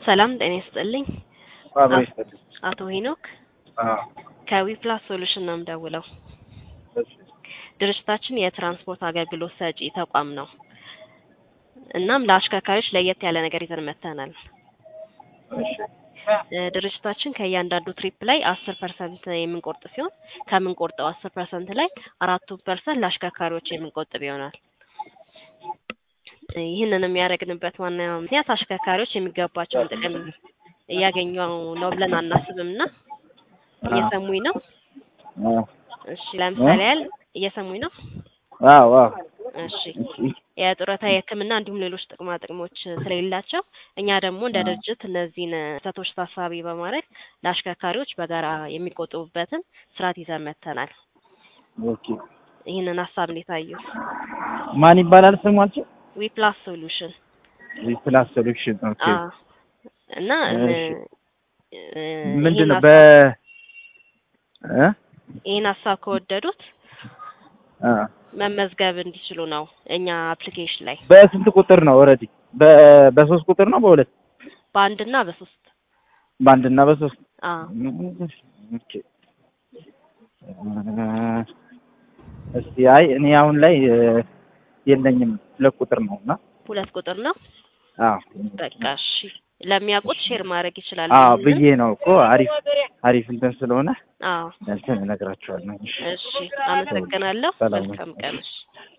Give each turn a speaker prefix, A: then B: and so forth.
A: ሰላም ጤና ይስጥልኝ።
B: አብሮ ይስጥልኝ።
A: አቶ ሄኖክ
B: አዎ፣
A: ከዊፕላስ ሶሉሽን ነው የምደውለው።
B: እሺ፣
A: ድርጅታችን የትራንስፖርት አገልግሎት ሰጪ ተቋም ነው። እናም ለአሽከርካሪዎች ለየት ያለ ነገር ይዘን መጥተናል።
B: እሺ፣
A: እ ድርጅታችን ከእያንዳንዱ ትሪፕ ላይ አስር ፐርሰንት የምንቆርጥ ሲሆን ከምንቆርጠው አስር ፐርሰንት ላይ አራቱ ፐርሰንት ለአሽከርካሪዎች የምንቆጥብ ይሆናል። እ ይህንን የሚያደርግንበት ዋና ምክንያት አሽከርካሪዎች የሚገባቸውን ጥቅም እያገኙ ነው ብለን አናስብም እና እየሰሙኝ ነው?
B: አዎ፣
A: እሺ ለምሳሌ ያህል እየሰሙኝ ነው?
B: አዎ፣ አዎ፣
A: እሺ የጡረታ የሕክምና እንዲሁም ሌሎች ጥቅማ ጥቅሞች ስለሌላቸው እኛ ደግሞ እንደ ድርጅት እነዚህን ስህተቶች ታሳቢ በማድረግ ለአሽከርካሪዎች በጋራ የሚቆጥቡበትን ስርዓት ይዘን መጥተናል።
B: ኦኬ።
A: ይህንን ሀሳብ እንዴት አዩት?
B: ማን ይባላል ስሟቸው?
A: ዊፕላስ ሶሉሽን
B: ፕላስ ሶሉሽን። ኦኬ።
A: አዎ። እና
B: እሺ።
A: እ
B: ምንድን ነው
A: ይህን
B: በ እ
A: ይህን ሀሳብ ከወደዱት
B: አ
A: መመዝገብ እንዲችሉ ነው እኛ አፕሊኬሽን ላይ
B: በስንት ቁጥር ነው ኦልሬዲ? በ በሶስት ቁጥር ነው በሁለት
A: በአንድና በሶስት
B: በአንድና በሶስት
A: አዎ
B: ኦኬ። እስቲ አይ እኔ አሁን ላይ እ የለኝም ሁለት ቁጥር ነው እና
A: ሁለት ቁጥር ነው።
B: አዎ
A: በቃ እሺ፣ ለሚያውቁት ሼር ማድረግ ይችላሉ።
B: አዎ
A: ይህንን።
B: ብዬ ነው እኮ አሪፍ አሪፍ እንትን ስለሆነ
A: አዎ
B: እንትን እነግራቸዋለሁ። እሺ
A: እሺ፣ አመሰግናለሁ።
B: ሰላም
A: መልካም ቀን። እሺ